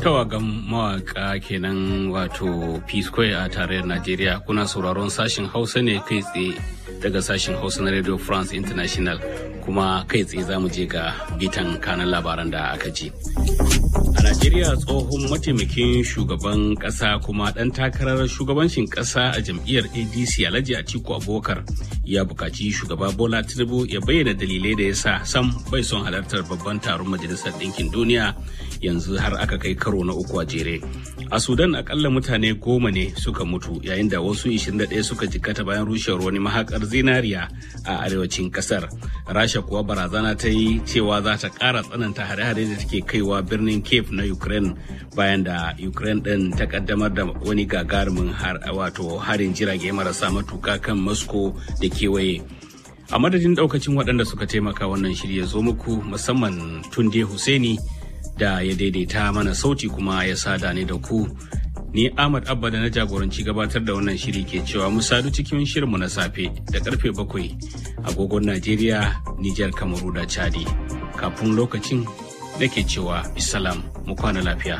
tawagan mawaka kenan wato p square a tarayyar najeriya kuna sauraron sashen hausa ne kai tsaye daga sashen hausa na radio france international kuma kai tsaye za mu je ga bitan kanan labaran da aka ji a najeriya tsohon mataimakin shugaban kasa kuma dan takarar shugabancin kasa a jam'iyyar adc alhaji atiku abubakar ya buƙaci shugaba bola tinubu ya bayyana dalilai da ya sa sam bai son halartar babban taron majalisar ɗinkin duniya yanzu har aka kai karo na uku a jere a sudan akalla mutane goma ne suka mutu yayin da wasu 21 suka jikkata bayan rushewar wani mahakar zinariya a arewacin kasar rasha kuwa barazana ta yi cewa za ta ƙara tsananta hare-hare da take kaiwa birnin cape na ukraine bayan da ukraine ɗin ta kaddamar da wani gagarumin wato harin jirage marasa matuka kan moscow da kewaye a madadin daukacin waɗanda suka taimaka wannan shirya zo muku musamman tunde Hussaini da ya daidaita mana sauti kuma ya sada ni da ku ni ahmad abba da na jagoranci gabatar da wannan shiri ke cewa mu sadu cikin shirinmu na safe da karfe bakwai agogon najeriya nijar kamaru da chadi kafin lokacin nake cewa bisalam mu kwana lafiya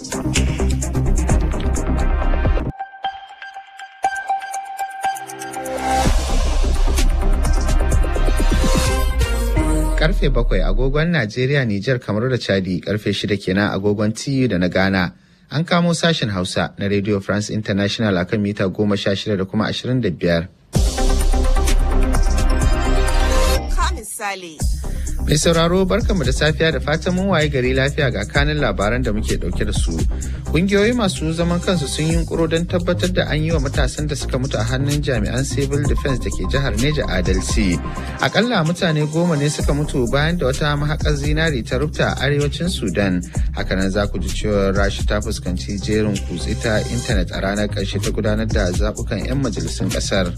karfe bakwai agogon Najeriya, Nijar, kamar da Chadi karfe shida kenan agogon TU da na Ghana. An kamo sashen Hausa na Radio France International akan mita goma sha shida da kuma ashirin da biyar. Mai sauraro barkanmu da safiya da fatan mun waye gari lafiya ga kanin labaran da muke dauke da su. Kungiyoyi masu zaman kansu sun yi yunkuro don tabbatar da an yi wa matasan da suka mutu a hannun jami'an civil defense da ke jihar Neja adalci. Akalla mutane goma ne suka mutu bayan da wata mahakar zinari ta rufta a arewacin Sudan. Hakanan za ku ji cewa Rasha ta fuskanci jerin kutse ta intanet a ranar ƙarshe ta gudanar da zaɓukan 'yan majalisun ƙasar.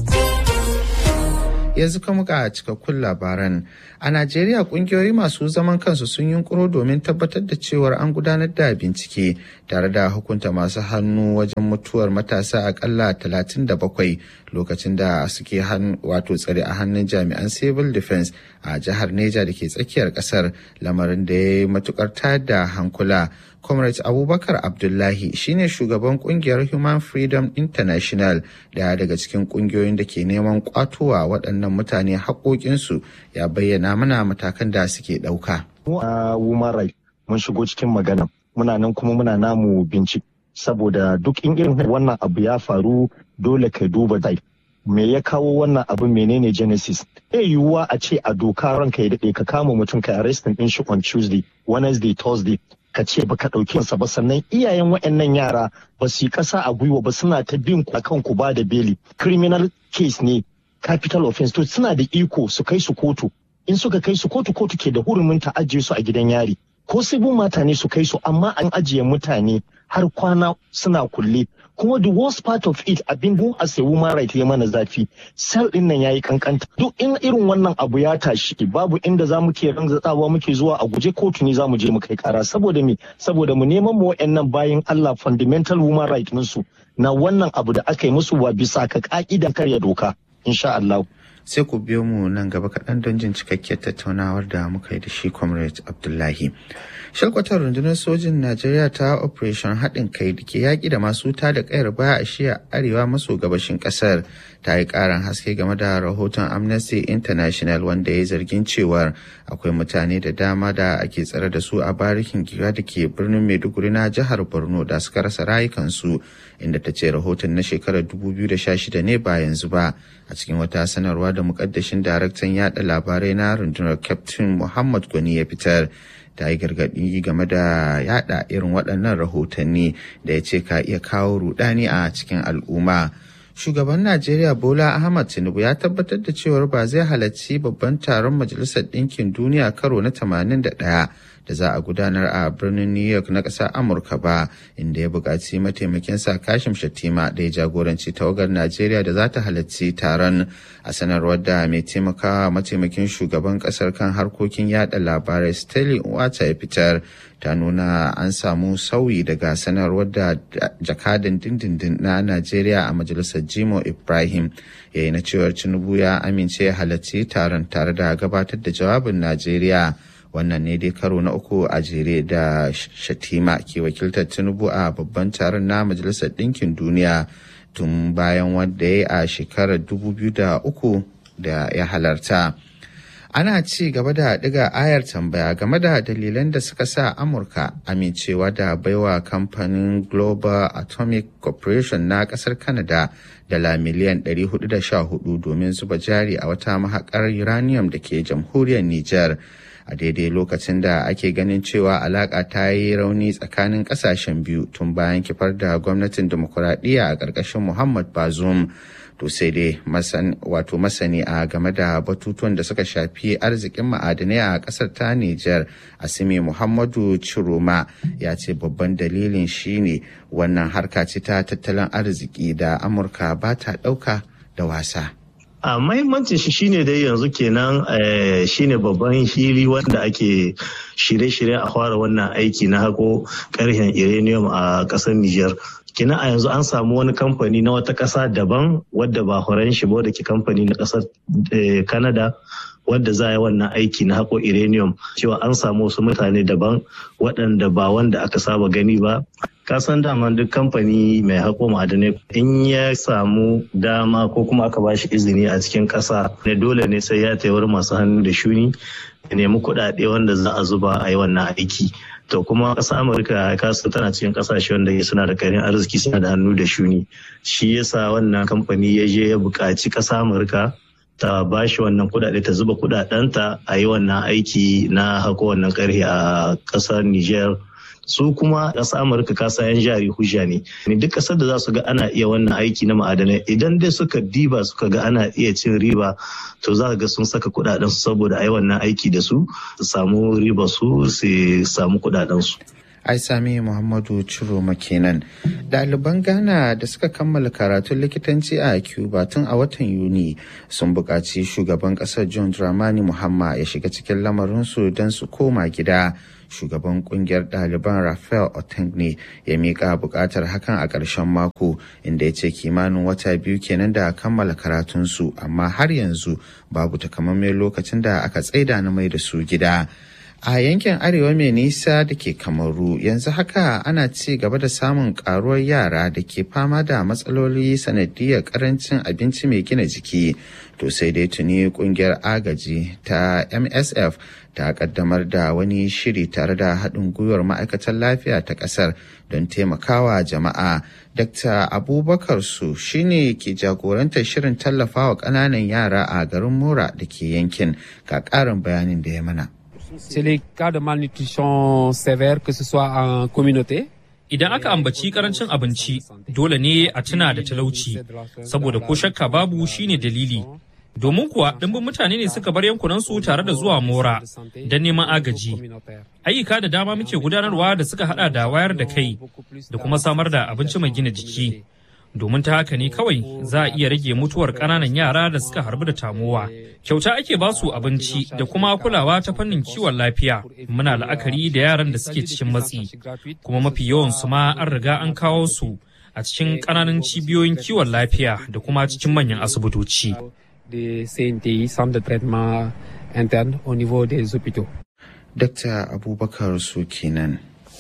yanzu kuma ga cikakkun labaran a najeriya kungiyoyi masu zaman kansu sun yunkuro domin tabbatar da cewar an gudanar da bincike tare da hukunta masu hannu wajen mutuwar matasa akalla 37 lokacin da suke wato tsare a hannun jami'an civil defense a jihar neja da ke tsakiyar kasar lamarin da ya yi matukar tayar da hankula comrade abubakar abdullahi shine shugaban kungiyar human freedom international daya daga cikin kungiyoyin da ke neman kwatowa waɗannan mutane haƙoƙinsu ya bayyana mana matakan da suke ɗauka. mu a woman right mun shigo cikin magana muna nan kuma muna namu bincike saboda duk in irin wannan abu ya faru dole ka duba dai me ya kawo wannan abu menene genesis e yiwuwa a ce a doka ranka ya daɗe ka kama mutum ka arrestin ɗin shi on tuesday wednesday thursday ka ce ba ka ɗauki sa ba sannan iyayen waɗannan yara ba su yi ƙasa a gwiwa ba suna ta bin ku akan ku ba da beli criminal case ne capital offense to suna da iko su kai su kotu in suka kai su kotu kotu ke da hurumin ta ajiye su a gidan yari ko sibin mata ne su kai su amma an ajiye mutane har kwana suna kulle kuma the worst part of it abin dun a sai woman right ya mana zafi sel din nan yayi kankanta duk in irin wannan abu ya tashi babu inda za mu ke ranzatsawa muke zuwa a guje kotu ne za mu je mu kai kara saboda me saboda mu neman mu wayannan bayan Allah fundamental woman right su na wannan abu da aka yi musu wa bisa ka ka'idan karya doka insha Allah sai ku biyo mu nan gaba kaɗan don jin cikakkiyar tattaunawar da muka yi da shi comrade abdullahi shalkwatar rundunar sojin najeriya ta operation haɗin kai da ke yaƙi da masu ta da ƙayar baya a shiya arewa maso gabashin ƙasar ta yi ƙarin haske game da rahoton amnesty international wanda ya yi zargin cewar akwai mutane da dama da ake tsare da su a barikin giga da ke birnin maiduguri na jihar borno da suka rasa rayukansu inda ta ce rahoton na shekarar 2016 ne ba yanzu ba a cikin wata sanarwa da mukaddashin daraktan yada labarai na rundunar captain muhammad gwani ya fitar ta yi gargaɗi game da yada irin waɗannan rahotanni da ya ce ka iya kawo rudani a cikin al'umma shugaban najeriya bola ahmad tinubu ya tabbatar da cewar ba zai halarci babban taron majalisar ɗinkin duniya karo na 81 da za a gudanar a birnin New York na ƙasar Amurka ba, inda ya buƙaci mataimakin sa Kashim Shattima da ya jagoranci tawagar Najeriya da za ta halarci taron a sanarwar da mai taimakawa mataimakin shugaban ƙasar kan harkokin yada labarai Stanley Nwata ya fitar ta nuna an samu sauyi daga sanarwar da jakadan dindindin na Najeriya a majalisar Jimo Ibrahim ya yi na cewar Tinubu ya amince ya halarci taron tare da gabatar da jawabin Najeriya. wannan ne dai karo na uku a jere da shatima ke wakiltar tinubu a babban taron na majalisar ɗinkin duniya tun bayan wanda ya yi a shekarar 2003 da ya halarta. ana ci gaba da ɗiga ayar tambaya game da dalilan da suka sa amurka amincewa da baiwa kamfanin global atomic corporation na ƙasar canada dala miliyan 414 domin zuba jari a wata mahaƙar uranium da ke jamhuriyar niger a daidai lokacin da ake ganin cewa alaƙa ta yi rauni tsakanin ƙasashen biyu tun bayan kifar da gwamnatin demokuraɗiyya a ƙarƙashin muhammad bazoum to sai dai wato masani a game da batutuwan da suka shafi arzikin ma'adanai a kasar ta Nijar Asimi Muhammadu Chiroma ya ce babban dalilin shine wannan harka ce ta tattalin arziki da Amurka ba ta ɗauka da wasa. a mahimmancin shi shine dai yanzu kenan shine babban hili wanda ake shirye-shirye a fara wannan aiki na hako karhen uranium a ƙasar Nijar. kina a yanzu an samu wani kamfani na wata ƙasa daban wadda ba horon shi ba da ke kamfani na ƙasar Canada wadda za yi wannan aiki na haƙo uranium cewa an samu wasu mutane daban waɗanda ba wanda aka saba gani ba kasan daman duk kamfani mai haƙo ma'adanai in ya samu dama ko kuma aka ba shi izini a cikin ƙasa ne dole ne sai ya taiwar masu hannu da shuni ya nemi kuɗaɗe wanda za a zuba a yi wannan aiki to kuma ƙasar amurka kasu tana cikin ƙasashe wanda suna da karin arziki suna da hannu da shuni shi yasa wannan kamfani ya je ya buƙaci ƙasar amurka ta ba shi wannan kuɗaɗe ta zuba kuɗaɗenta a yi wannan aiki na hako wannan ƙarfi a ƙasar niger su kuma ƙasar amurka kasa yan jari hujja ne duk ƙasar da za su ga ana iya wannan aiki na ma'adanai idan dai suka diba suka ga ana iya cin riba to za ga sun saka kuɗaɗen su saboda ai wannan aiki da su su samu riba su su samu kuɗaɗen su ai sami muhammadu ciro kenan ɗaliban ghana da suka kammala karatun likitanci a cuba tun a watan yuni sun buƙaci shugaban ƙasar john dramani muhamma ya shiga cikin lamarinsu don su koma gida shugaban kungiyar ɗaliban rafael otengne ya miƙa buƙatar hakan a ƙarshen mako inda ya ce kimanin wata biyu kenan da kammala karatunsu amma har yanzu babu takamaiman lokacin da aka tsaida na mai da su gida a yankin arewa mai nisa da ke kamaru yanzu haka ana ci gaba da samun karuwar yara da ke fama da matsaloli sanadiyar karancin abinci mai gina jiki to sai dai tuni kungiyar agaji ta msf ta kaddamar da wani shiri tare da haɗin gwiwar ma'aikatar lafiya ta ƙasar don taimakawa jama'a dr abubakar su shine ke jagorantar shirin tallafawa ƙananan yara a garin mora da ke yankin ga ƙarin bayanin da ya mana C'est les cas de malnutrition sévère, que ce soit en communauté. Idan aka ambaci karancin abinci, dole ne a tuna da talauci, saboda ko shakka babu shine dalili. Domin kuwa ɗimbin mutane ne suka bar yankunansu tare da zuwa mora don neman agaji. Ayyuka da dama muke gudanarwa da suka hada da wayar da kai da kuma samar da abinci mai gina jiki. domin ta haka ne kawai za a iya rage mutuwar ƙananan yara da suka harbu da tamowa. Kyauta ake ba su abinci da kuma kulawa ta fannin kiwon lafiya. Muna la'akari da yaran da suke cikin matsi, kuma mafi yawan su ma an riga an kawo su a cikin ƙananan cibiyoyin kiwon lafiya da kuma cikin manyan asibitoci. Dr. Abubakar su kenan.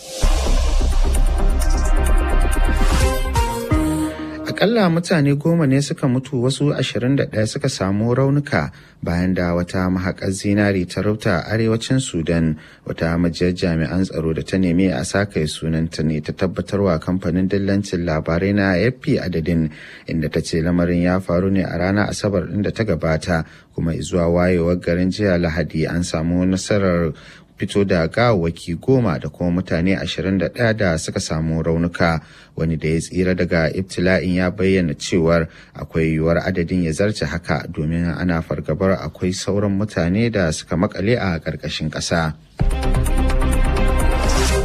akalla mutane goma ne suka mutu wasu 21 suka samu raunuka bayan da wata mahaƙar zinari ta rauta a arewacin sudan wata majiyar jami'an tsaro da ta nemi a sakaye sunanta ne ta tabbatarwa kamfanin dillancin labarai na afp adadin inda ta ce lamarin ya faru ne a ranar asabar ɗin da ta gabata kuma zuwa wayewar garin jiya lahadi an samu nasarar fito da gawawwaki goma da kuma mutane 21 da suka samu raunuka wani da ya tsira daga ibtila'in ya bayyana cewar akwai yiwuwar adadin ya zarce haka domin ana fargabar akwai sauran mutane da suka makale a ƙarƙashin ƙasa.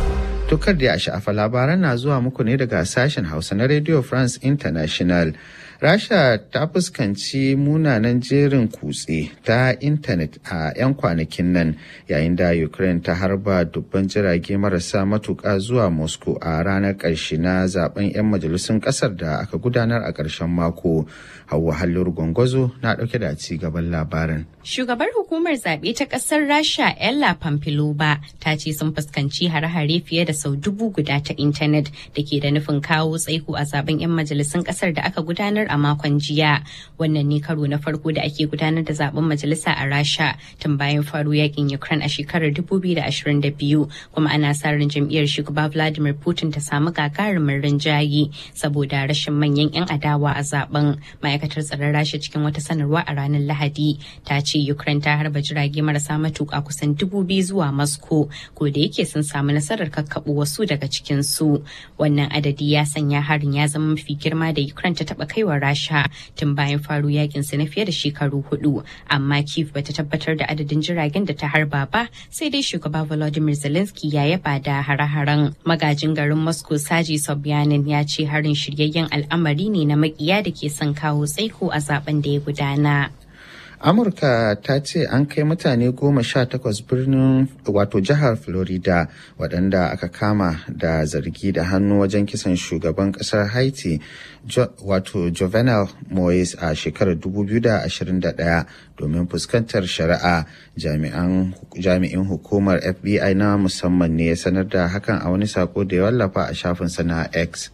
Tukar da ya sha'afa labaran na zuwa muku ne daga sashen Hausa na Radio France International. Rasha ta fuskanci munanan jerin kutse ta intanet a 'yan kwanakin nan yayin da Ukraine ta harba dubban jirage marasa matuƙa zuwa Moscow a ranar ƙarshe na zaben 'yan majalisun ƙasar da aka gudanar a ƙarshen mako. Hauwa Hallur Gwangwazo na ɗauke da ci gaban labarin. Shugabar hukumar zaɓe ta ƙasar Rasha Ella Pampilova ta ce sun fuskanci hare-hare fiye da sau dubu guda ta intanet da ke da nufin kawo tsaiko a zaben 'yan majalisun ƙasar da aka gudanar a makon jiya. Wannan ne karo na farko da ake gudanar da zaben majalisa a Rasha tun bayan faru yakin Ukraine a shekarar 2022 kuma ana sa ran jam'iyyar shugaba Vladimir Putin ta samu gagarumin rinjaye saboda rashin manyan 'yan adawa a zaben. Ma'aikatar tsaron Rasha cikin wata sanarwa a ranar Lahadi ta ce Ukraine ta harba jirage marasa matuƙa kusan dubu biyu zuwa Moscow ko da yake sun samu nasarar kakkaɓo wasu daga cikin su. Wannan adadi ya sanya harin ya zama mafi girma da Ukraine ta taɓa kaiwa Rasha tun bayan faru yakin su na fiye da shekaru hudu amma Kiev bata tabbatar da adadin jiragen da ta harba ba sai dai shugaba Volodymyr Zelensky ya yaba da hare-haren. Magajin garin Moscow Saji Sobyanin ya ce harin shiryayyen al'amari ne na makiya da ke son kawo tsaiko a zaben da ya gudana. amurka ta ce an kai mutane goma sha takwas birnin wato jihar florida waɗanda aka kama da zargi da hannu wajen kisan shugaban ƙasar haiti jo, wato jovenel moise a shekarar 2021 domin fuskantar shari'a jami'in hukumar fbi na musamman ne ya sanar da hakan a wani sako da ya wallafa a shafinsa na x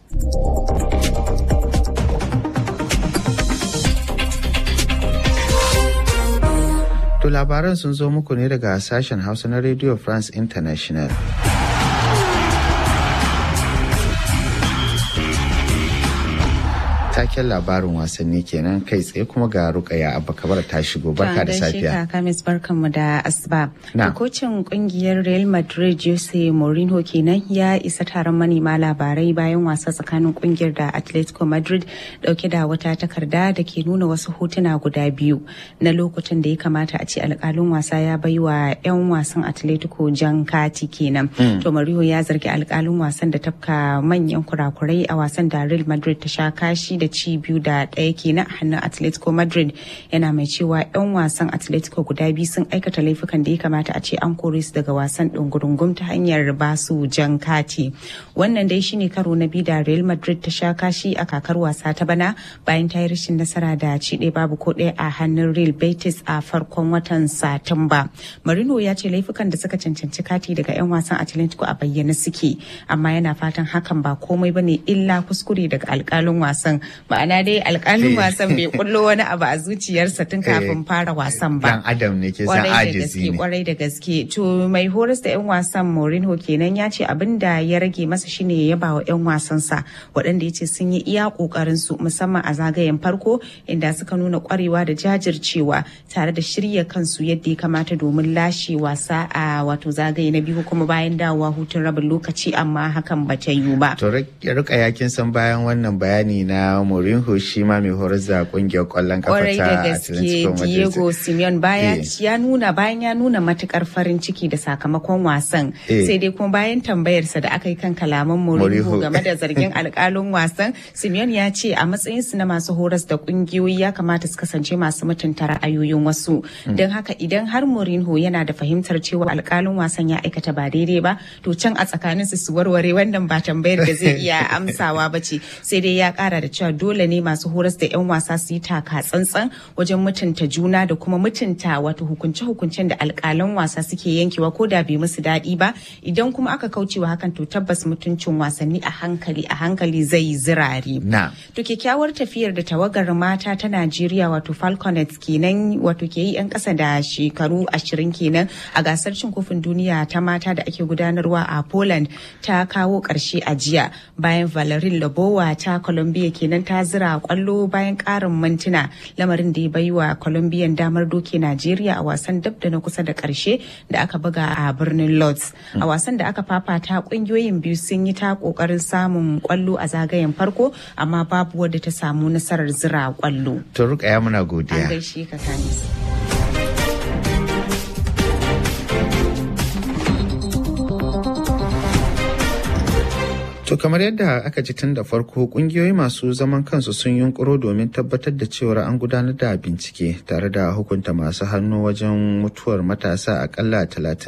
To labaran sun zo muku ne daga sashen Hausa na Radio France International. taken labarin wasanni kenan kai tsaye kuma ga rukaya abba kabar ta shigo barka da safiya kamis barkanmu da asuba da kocin kungiyar real madrid jose mourinho kenan ya isa taron manema labarai bayan wasa tsakanin kungiyar da atletico madrid dauke da wata takarda da ke nuna wasu hotuna guda biyu na lokutan da ya kamata a ce alkalin wasa ya bai wa 'yan wasan atletico jan kati kenan to mourinho ya zargi alkalin wasan da tafka manyan kurakurai a wasan da real madrid ta sha kashi da da ci biyu da ɗaya kenan a hannun atletico madrid yana mai cewa 'yan wasan atletico guda biyu sun aikata laifukan da ya kamata a ce an kore su daga wasan ɗungurungum ta hanyar ba su jan kati wannan dai shine karo na biyu da real madrid ta sha kashi a kakar wasa ta bana bayan ta yi rashin nasara da ci ɗaya babu ko ɗaya a hannun real betis a farkon watan satumba marino ya ce laifukan da suka cancanci kati daga 'yan wasan atletico a bayyane suke amma yana fatan hakan ba komai bane illa kuskure daga alkalin wasan ma'ana dai alkalin wasan bai kullo wani abu a zuciyarsa tun kafin fara wasan ba. Dan Adam ne ke san ajizi ne. Kwarai da gaske. To mai horas da 'yan wasan Mourinho kenan ya ce abin da ya rage masa shine ya yaba wa 'yan wasansa waɗanda ya ce sun yi iya ƙoƙarin su musamman a zagayen farko inda suka nuna ƙwarewa da jajircewa tare da shirya kansu yadda ya kamata domin lashe wasa a wato zagaye na biyu kuma bayan dawowa hutun rabin lokaci amma hakan ba ta yiwu ba. To rika yakin san bayan wannan bayani na Mourinho shi ma mai horar da kungiyar kwallon kafa ta Atletico Madrid. Diego Simeon baya ya nuna bayan ya nuna matukar farin ciki da sakamakon wasan sai dai kuma bayan tambayarsa da aka yi kan kalaman Mourinho game da zargin alkalin wasan Simeon ya ce a matsayin su na masu horas da kungiyoyi ya kamata su kasance masu mutunta ra'ayoyin wasu don haka idan har Mourinho yana da fahimtar cewa alkalin wasan ya aikata ba daidai ba to can a tsakaninsu su warware wannan ba tambayar da zai iya amsawa ba ce sai dai ya kara da cewa dole ne masu horas da 'yan wasa su yi taka tsantsan wajen mutunta juna da kuma mutunta wato hukunce-hukuncen da alkalan wasa suke yankewa ko da bai musu daɗi ba idan kuma aka kaucewa hakan to tabbas mutuncin wasanni a hankali a hankali zai zirare. To kyakkyawar tafiyar da tawagar mata ta Najeriya wato Falconets kenan wato ke yi 'yan ƙasa da shekaru ashirin kenan a gasar cin kofin duniya ta mata da ake gudanarwa a Poland ta kawo ƙarshe a jiya bayan Valerie Lobowa ta Colombia kenan ta zira kwallo bayan karin mintuna lamarin da ya bai wa colombian damar doke najeriya a wasan dab da na kusa da karshe da aka buga a birnin lords a wasan da aka fafata kungiyoyin biyu sun yi ta kokarin samun kwallo a zagayen farko amma babu wadda ta samu nasarar zira kwallo to rukaya muna godiya an gaishe ka kanis To kamar yadda aka ji tun da farko kungiyoyi masu zaman kansu sun yunkuro domin tabbatar da cewar an gudanar da bincike tare da hukunta masu hannu wajen mutuwar matasa akalla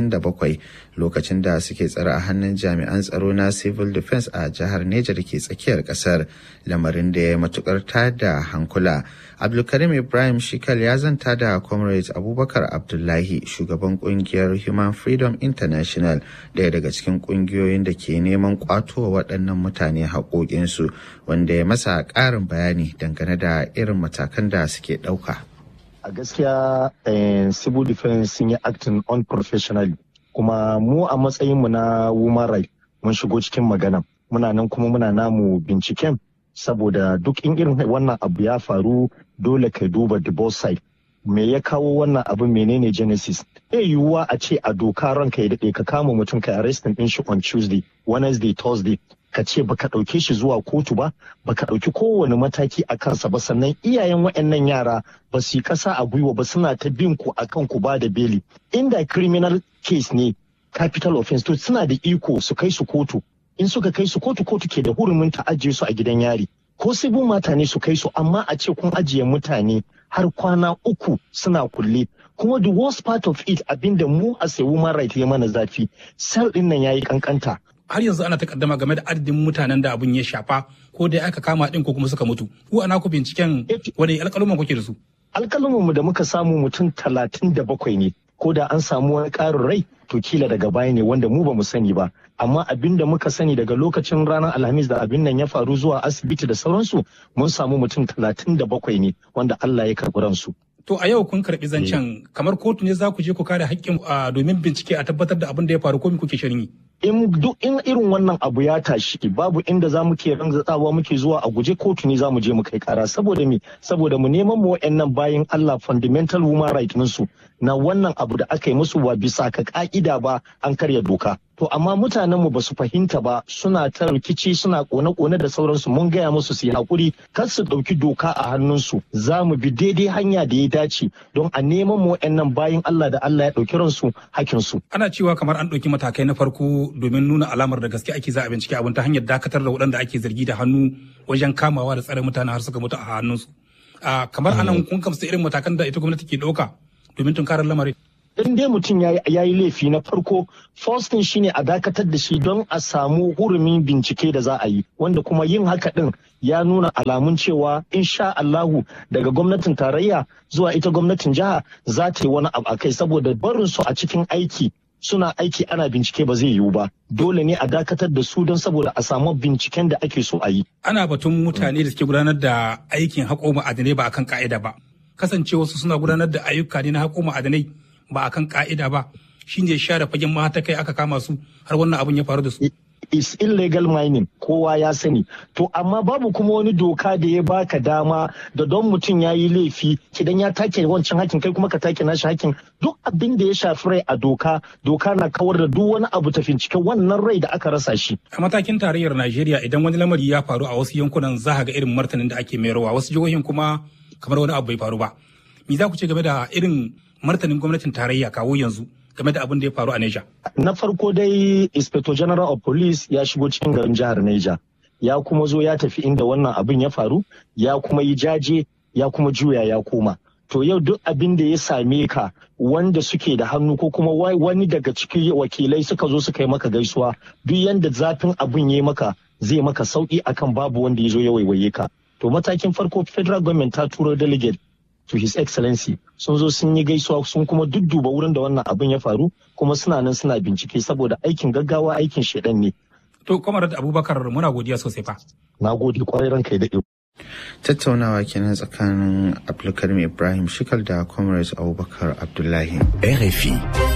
37 lokacin da suke tsare a hannun jami'an tsaro na civil defense a jihar Neja da ke tsakiyar kasar lamarin da ya matukar da hankula. Abdulkarim Ibrahim Shikal ya zanta da Comrade Abubakar Abdullahi shugaban kungiyar Human Freedom International daya daga cikin kungiyoyin da ke neman kwato waɗannan mutane haƙoƙinsu wanda ya masa ƙarin bayani dangane da irin matakan da suke ɗauka. A gaskiya civil defense sun yi acting unprofessionally kuma mu a matsayinmu na woman right mun shigo cikin magana muna nan kuma muna namu binciken saboda duk in irin wannan abu ya faru dole ka duba the both side me ya kawo wannan abu menene genesis e yiwuwa a ce a doka ranka ya daɗe ka kama mutum ka arrestin ɗin shi on tuesday wednesday thursday ka ce baka ɗauke shi zuwa kotu ba baka ɗauki kowane mataki a kansa ba sannan iyayen waɗannan yara ba su yi ƙasa a gwiwa ba suna ta bin ku akan ku ba da beli inda criminal case ne capital offense to suna da iko su kai su kotu in suka kai su kotu kotu ke da hurumin ta ajiye su a gidan yari ko sibin mata ne su kai su amma a ce kun ajiye mutane har kwana uku suna kulle kuma the worst part of it abinda mu a sai woman right ya mana zafi sel din nan yayi kankanta har yanzu ana takaddama game da adadin mutanen da abun ya shafa ko dai aka kama din ko kuma suka mutu ku ana ku binciken wani alƙaluman kuke da su alƙaluman mu da muka samu mutum talatin da bakwai ne ko da an samu wani ƙarin rai to kila daga baya ne wanda mu ba mu sani ba amma abin da muka sani daga lokacin ranar alhamis da abin nan ya faru zuwa asibiti da sauransu mun samu mutum talatin da bakwai ne wanda Allah ya karɓi ransu. To a yau kun karɓi zancen kamar kotu ne za ku je ku kare haƙƙin domin bincike a tabbatar da abin da ya faru ko kuke shirin yi. in duk in irin wannan abu ya tashi babu inda za mu ke ranzatsawa muke zuwa a guje kotu ne za mu je mu kai kara saboda me saboda mu neman mu wayannan bayan Allah fundamental human right su na wannan abu da aka yi musu ba bisa ka ka'ida ba an karya doka to amma mutanen mu basu fahimta ba suna ta rikici suna kone-kone da sauransu mun gaya musu su yi hakuri kar su ɗauki doka a hannunsu za mu bi daidai hanya da ya dace don a neman mu wayannan bayan Allah da Allah ya ɗauki ransu hakinsu. Ana cewa kamar an ɗauki matakai na farko domin nuna alamar da gaske ake za a bincike abin ta hanyar dakatar da waɗanda ake zargi da hannu wajen kamawa da tsare mutane har suka mutu a hannunsu. Kamar anan kun kamsa irin matakan da ita gwamnati ke ɗauka domin tunkarar lamarin. in dai mutum ya yi laifi na farko first thing shine a dakatar da shi don a samu hurumin bincike da za a yi wanda kuma yin haka din ya nuna alamun cewa insha Allahu daga gwamnatin tarayya zuwa ita gwamnatin jiha za ta yi wani abu a kai saboda barin su a cikin aiki suna aiki ana bincike ba zai yiwu ba dole ne a dakatar da su don saboda a samu binciken da ake so a yi ana batun mutane da suke gudanar da aikin haƙo ma'adanai ba akan ka'ida ba kasancewa su suna gudanar da ayyuka ne na haƙo ma'adanai ba a kan ka'ida ba shi ne share fagen ma ta kai aka kama su har wannan abin ya faru da su. is illegal mining kowa ya sani to amma babu kuma wani doka da ya baka dama da don mutum ya yi laifi kidan ya take wancan hakin kai kuma ka take nashi hakin duk abin da ya shafi rai a doka doka na kawar da duk wani abu ta cikin wannan rai da aka rasa shi a matakin tarayyar najeriya idan wani lamari ya faru a wasu yankunan za ga irin martanin da ake mayarwa wasu jihohin kuma kamar wani abu bai faru ba me za ku ce game da irin martanin gwamnatin tarayya kawo yanzu game da abin da ya faru a Neja. Na farko dai Inspector General of Police ya shigo cikin garin jihar Neja. Ya kuma zo ya tafi inda wannan abin ya faru, ya kuma yi jaje, ya kuma juya ya koma. To yau duk abin da ya same ka wanda suke da hannu ko kuma wani daga cikin wakilai suka zo suka yi maka gaisuwa duk yanda zafin abin ya maka zai maka sauki akan babu wanda ya zo ya waiwaye ka. To matakin farko federal government ta turo delegate to his excellency sun zo sun yi gaisuwa sun kuma dudduba wurin da wannan abin ya faru kuma suna nan suna bincike saboda aikin gaggawa aikin shedan ne. To kamar da Abubakar muna godiya sosai fa. Na gode kwarai ranka ya daɗe. Tattaunawa kenan tsakanin Abdulkarim Ibrahim Shikal da Comrades Abubakar Abdullahi. RFI.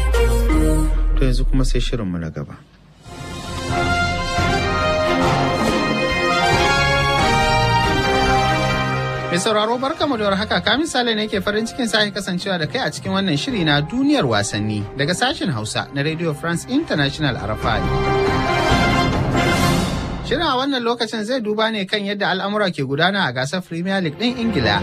To yanzu kuma sai shirinmu na gaba. Mai sauraro barkamu da haka ka misali ne ke farin cikin sake kasancewa da kai a cikin wannan shiri na duniyar wasanni daga sashen Hausa na Radio France International RFI. Shirin a wannan lokacin zai duba ne kan yadda al'amura ke gudana a gasar Premier League ɗin Ingila.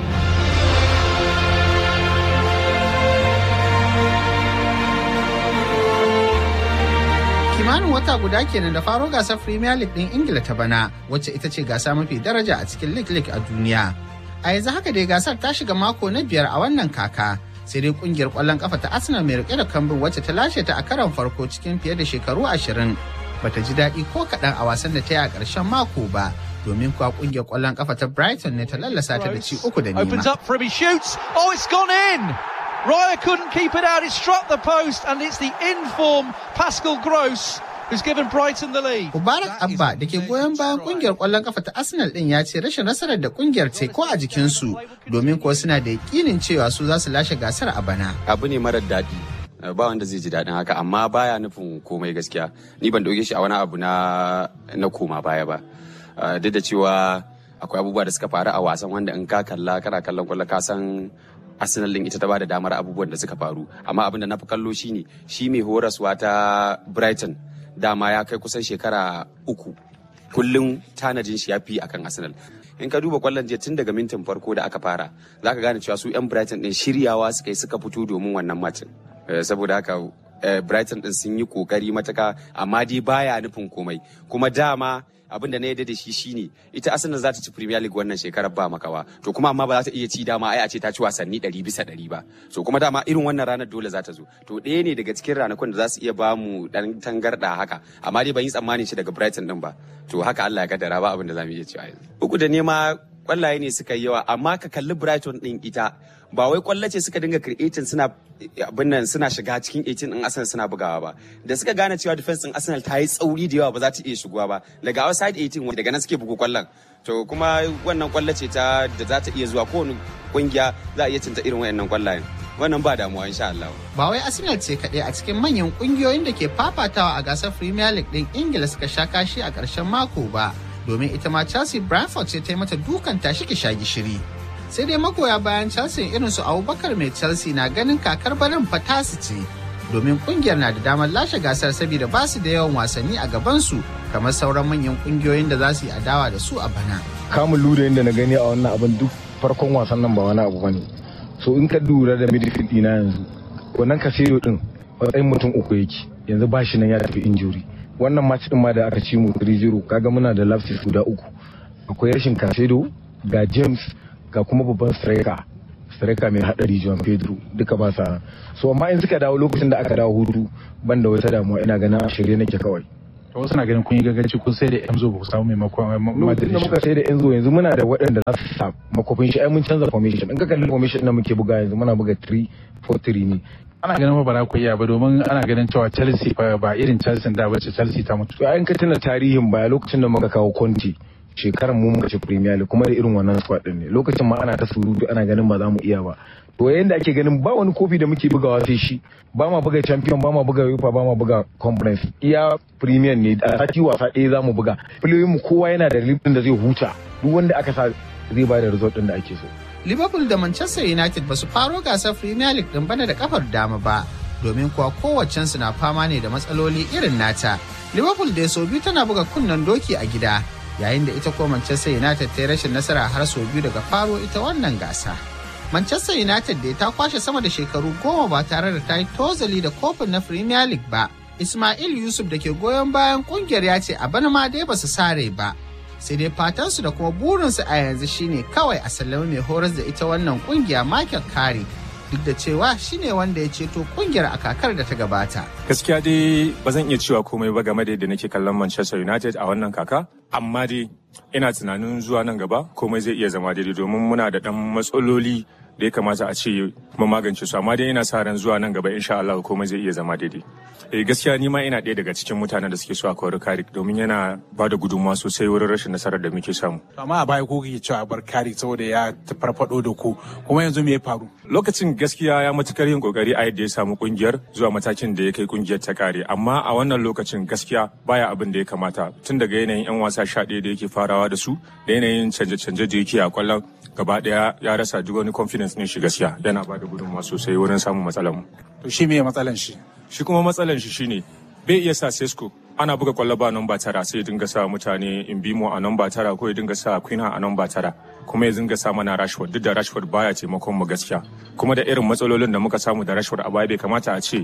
kimanin wata guda kenan da faro gasar Premier League ɗin Ingila ta bana wacce ita ce gasa mafi daraja a cikin League League a duniya. A yanzu haka dai gasar ta shiga mako na biyar a wannan kaka. Sai dai kungiyar ƙwallon kafa ta Arsenal mai rike da kambun wacce ta lashe ta a karon farko cikin fiye da shekaru ashirin. Bata ji daɗi ko kaɗan a wasan da ta yi a ƙarshen mako ba. Domin kuwa kungiyar ƙwallon kafa ta Brighton ne ta lallasa ta da ci uku da nema. Opens up for him, he shoots. Oh, it's gone in! Raya couldn't keep it out. It struck the post, and it's the in-form Pascal Gross who's given Brighton the lead. Mubarak Abba da ke goyon bayan kungiyar kwallon kafa ta Arsenal din ya ce rashin nasarar da kungiyar ce ko a jikinsu domin kuwa suna da yakinin cewa su za su lashe gasar a bana. Abu ne marar daɗi. ba wanda zai ji daɗin haka amma baya nufin komai gaskiya ni ban ɗauke shi a wani abu na na koma baya ba duk da cewa akwai abubuwa da suka faru a wasan wanda in ka kalla kana kallon kwallo ka san Arsenal din ita ta bada damar abubuwan da suka faru amma abin da na fi kallo shine shi mai horaswa ta Brighton dama ya kai kusan shekara uku kullum tanadin shi ya fi akan Arsenal in ka duba kwallon jiya tun daga mintin farko da aka fara za ka gane cewa su 'yan Brighton din shiryawa suka yi suka fito domin wannan macin saboda haka Brighton din sun yi kokari mataka amma dai baya nufin komai kuma dama abin da na yadda da shi shine ita Arsenal za ta ci Premier League wannan shekarar ba makawa to kuma amma ba za ta iya ci dama ai a ce ta ci wasanni 100 bisa 100 ba so kuma dama irin wannan ranar dole za ta zo to ɗaya ne daga cikin ranakun da za su iya ba mu dan tangarda haka amma dai ban yi tsammanin shi daga Brighton din ba to haka Allah ya kaddara ba abin da za mu iya cewa yanzu uku da nema kwallaye ne suka yi yawa amma ka kalli Brighton din ita ba wai kwallace suka dinga creating suna abin nan suna shiga cikin 18 din Arsenal suna bugawa ba da suka gane cewa defense din Arsenal ta yi tsauri da yawa ba za ta iya shigowa ba daga outside 18 wanda daga nan suke bugu kwallon to kuma wannan kwallace ta da za ta iya zuwa kowane kungiya za a iya cinta irin wayannan kwallayen wannan ba damuwa insha Allah ba wai Arsenal ce kaɗai a cikin manyan kungiyoyin da ke fafatawa a gasar Premier League din Ingila suka sha kashi a ƙarshen mako ba domin ita ma Chelsea Brentford ce ta yi mata dukan tashi ki sha gishiri. Sai dai magoya bayan Chelsea irin su Abubakar mai Chelsea na ganin kakar barin fatasi ce. Domin kungiyar na da damar lashe gasar saboda ba su da yawan wasanni a gabansu kamar sauran manyan kungiyoyin da za su yi adawa da su a bana. Kamun lura da na gani a wannan abin duk farkon wasan nan ba wani abu bane. So in ka lura da midfield ɗina yanzu wannan kasero din matsayin mutum uku yake yanzu ba shi nan ya tafi injuri. wannan match din ma da aka ci mu 3-0 kaga muna da lapses guda uku akwai rashin Casedo ga James ga kuma babban striker striker mai hadari John Pedro duka ba sa so amma in suka dawo lokacin da aka dawo hutu ban da wata damuwa ina ganin shirye nake kawai to wasu na ganin kun yi gagaci kun sai da Enzo ba ku samu maimakon Madrid muka sai da Enzo yanzu muna da waɗanda za su sa makofin shi ai mun canza formation in ka kalli formation da muke buga yanzu muna buga 3-4-3 ne ana ganin ba za ku iya ba domin ana ganin cewa Chelsea ba irin Chelsea da bace Chelsea ta mutu. To ayin ka tuna tarihin baya lokacin da muka kawo Conte shekaran mu muka ci Premier League kuma da irin wannan squad din ne lokacin ma ana ta surutu ana ganin ba za mu iya ba. To yayin da ake ganin ba wani kofi da muke bugawa sai shi ba ma buga champion ba ma buga UEFA ba ma buga conference iya Premier ne a sati wasa ɗaya za mu buga. Filoyin mu kowa yana da lifin da zai huta duk wanda aka sa zai ba da result din da ake so. Liverpool da Manchester United ba su faro gasar Premier League din bana da kafar dama ba, domin kuwa kowaccensu na fama ne da matsaloli irin nata. Liverpool da sau biyu tana buga kunnen doki a gida, yayin da ita ko Manchester United ta yi rashin nasara har sau biyu daga faro ita wannan gasa. Manchester United da ta kwashe sama da shekaru goma ba tare da ta yi tozali da kofin na Premier League ba. Ismail Yusuf da ke goyon bayan kungiyar ya ce a bana ma dai ba su sare ba. sai dai fatansu da kuma burinsu a yanzu shine kawai a sallami mai horas da ita wannan kungiya Michael Carey duk da cewa shine wanda ya ceto kungiyar a kakar da ta gabata. Gaskiya dai ba zan iya cewa komai ba game da yadda nake kallon Manchester United a wannan kaka, amma dai ina tunanin zuwa nan gaba komai zai iya zama daidai domin muna da ɗan matsaloli da ya kamata a ce mu magance su amma dai ina sa ran zuwa nan gaba insha Allah komai zai iya zama daidai. Eh gaskiya ni ma ina ɗaya daga cikin mutanen da suke so a kawar Karik domin yana ba da gudunmawa sosai wurin rashin nasarar da muke samu. Amma a baya ko kike cewa bar Karik saboda ya farfado da ku kuma yanzu me ya faru? Lokacin gaskiya ya matukar yin kokari a yadda ya samu kungiyar zuwa matakin da ya kai kungiyar ta kare amma a wannan lokacin gaskiya baya abin da ya kamata tun daga yanayin 'yan wasa sha ɗaya da yake farawa da su da yanayin canje-canje da yake a kwallon gaba ɗaya ya rasa duk wani confidence ne shi gaskiya yana ba da gudunmawa sosai wurin samun matsalar mu. To shi me matsalan shi? Shi kuma matsalan shi shine bai iya sa Sesko ana buga kwallo ba namba tara sai ya dinga sa mutane in bimo a namba tara ko ya dinga sa Quina a namba tara kuma ya dinga sa mana Rashford duk da Rashford baya taimakon mu gaskiya kuma da irin matsalolin da muka samu da Rashford a baya bai kamata a ce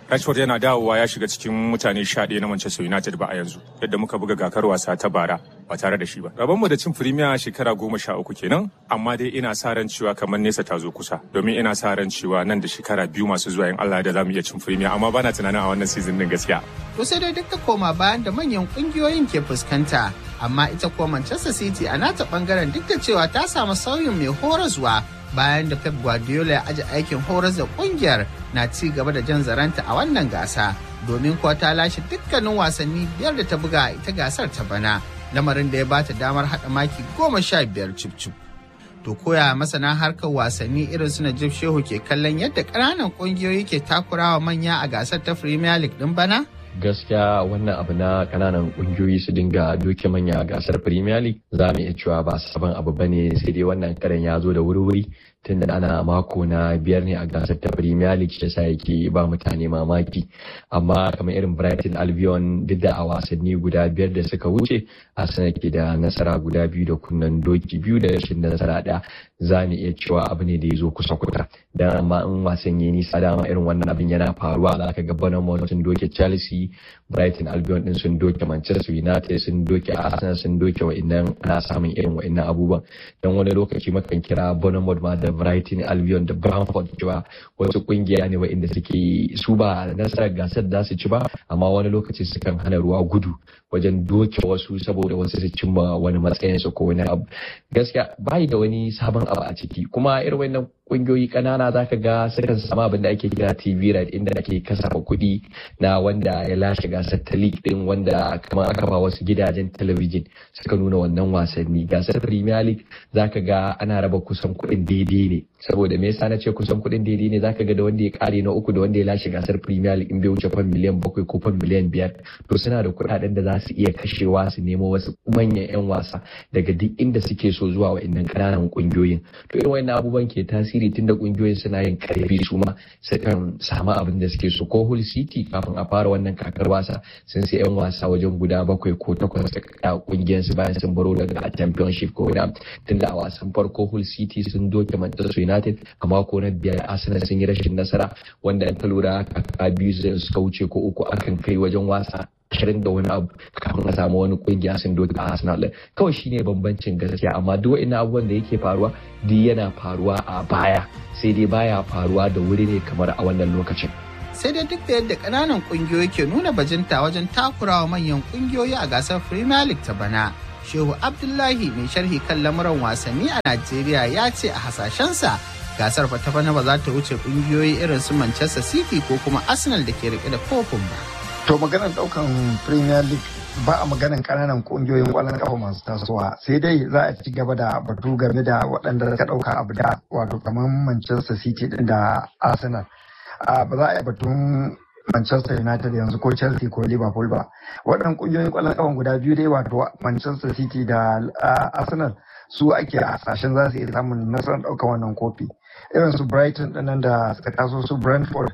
Rashford yana dawowa ya shiga cikin mutane sha ɗaya na Manchester United ba a yanzu yadda muka buga gakar wasa ta bara ba tare da shi ba. Rabonmu da cin Premier shekara goma sha uku kenan amma dai ina sa ran cewa kamar nesa ta zo kusa domin ina sa ran cewa nan da shekara biyu masu zuwa in Allah da za mu iya cin Premier amma bana tunanin a wannan season din gaskiya. To sai dai duk da koma bayan da manyan kungiyoyin ke fuskanta amma ita kuwa Manchester City a nata bangaren duk da cewa ta samu sauyin mai horaswa bayan da Pep Guardiola ya aji aikin horas da kungiyar na ci gaba da jan zaranta a wannan gasa domin kuwa ta lashe dukkanin wasanni biyar da ta buga ita gasar ta bana lamarin da ya bata damar haɗa maki goma sha biyar cif To koya masana harkar wasanni irin su Najib Shehu ke kallon yadda ƙananan ƙungiyoyi ke takurawa manya a gasar ta Premier League ɗin bana? gaskiya wannan abu na kananan kungiyoyi su dinga doke manya a gasar premier league za mu iya cewa ba sabon abu bane sai dai wannan karen ya zo da wuri-wuri tunda ana mako na biyar ne a gasar ta premier league shi yasa yake ba mutane mamaki amma kamar irin brighton albion duk da a wasanni guda biyar da suka wuce arsenal ke da nasara guda biyu da kunnen doki biyu da rashin nasara ɗaya za mu iya cewa abu ne da ya zo kusa kusa dan amma in wasan ya nisa dama irin wannan abin yana faruwa za ka ga Bournemouth sun doke Chelsea Brighton Albion din sun doke Manchester United sun doke Arsenal sun doke wa'annan ana samun irin wa'annan abubuwan dan wani lokaci makan kira Bournemouth ma da Brighton Albion da Brentford cewa wasu kungiya ne wa'anda suke su ba nasarar gasar da su ci ba amma wani lokaci sukan hana ruwa gudu wajen doke wasu saboda wasu su cimma wani matsayinsu ko wani abu gaskiya bai da wani sabon abu a ciki kuma irin wannan kungiyoyi kanana zaka ga sukan samu abin da ake kira TV right inda ake kasafa kuɗi na wanda ya lashe gasar ta league din wanda kamar aka ba wasu gidajen talabijin suka nuna wannan wasanni gasar Premier League zaka ga ana raba kusan kuɗin daidai ne saboda me yasa na ce kusan kuɗin daidai ne zaka ga da wanda ya kare na uku da wanda ya lashe gasar Premier League in bai wuce fan miliyan bakwai ko fan miliyan biyar to suna da kuɗaɗen da za su iya kashewa su nemo wasu manyan 'yan wasa daga duk inda suke so zuwa wa'annan ƙananan ƙungiyoyin to irin wannan abubuwan ke tasiri tunda ƙungiyoyin suna yin karfi su ma sukan samu abin da suke so ko Hull City kafin a fara wannan kakar wasa sun sai 'yan wasa wajen guda bakwai ko takwas da ƙungiyar su bayan sun baro daga championship ko wani tunda a wasan farko Hull City sun doke Manchester United a mako na biyar Arsenal sun yi rashin nasara wanda ta lura kaka biyu suka wuce ko uku akan kai wajen wasa ashirin da wani abu kafin a samu wani kungiya sun doke a Arsenal kawai shine bambancin gaskiya amma duk wani abubuwan da yake faruwa duk yana faruwa a baya sai dai baya faruwa da wuri ne kamar a wannan lokacin sai dai duk da yadda ƙananan ƙungiyoyi ke nuna bajinta wajen takurawa manyan ƙungiyoyi a gasar Premier League ta bana Shehu Abdullahi mai sharhi kan lamuran wasanni a Najeriya ya ce a hasashensa gasar ta bana ba za ta wuce ƙungiyoyi irin su Manchester City ko kuma Arsenal da ke rike da kofin ba. To maganar daukan Premier League ba a maganar kananan kungiyoyin kwallon kafa masu tasowa sai dai za a ci gaba da batu game da waɗanda ka ɗauka abu da wato kamar Manchester City din da Arsenal. Ba za a yi batun Manchester United yanzu ko Chelsea ko Liverpool ba. Waɗannan kungiyoyin kwallon kafa guda biyu dai wato Manchester City da Arsenal su ake hasashen za su iya samun nasarar ɗaukar wannan kofi. Irin su Brighton ɗinnan da suka taso su Brentford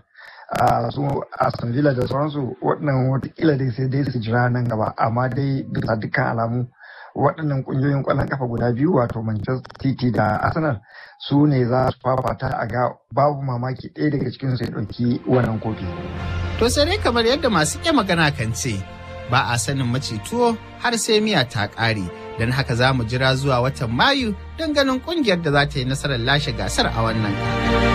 a su Aston Villa da sauransu waɗannan watakila dai sai dai su jira nan gaba amma dai bisa dukkan alamu waɗannan ƙungiyoyin ƙwallon kafa guda biyu wato Manchester City da Arsenal su ne za su fafata a ga babu mamaki ɗaya daga cikin su ya ɗauki wannan kofi. To sai dai kamar yadda masu iya magana kan ce ba a sanin mace tuwo har sai miya ta ƙare don haka za mu jira zuwa watan Mayu don ganin ƙungiyar da za ta yi nasarar lashe gasar a wannan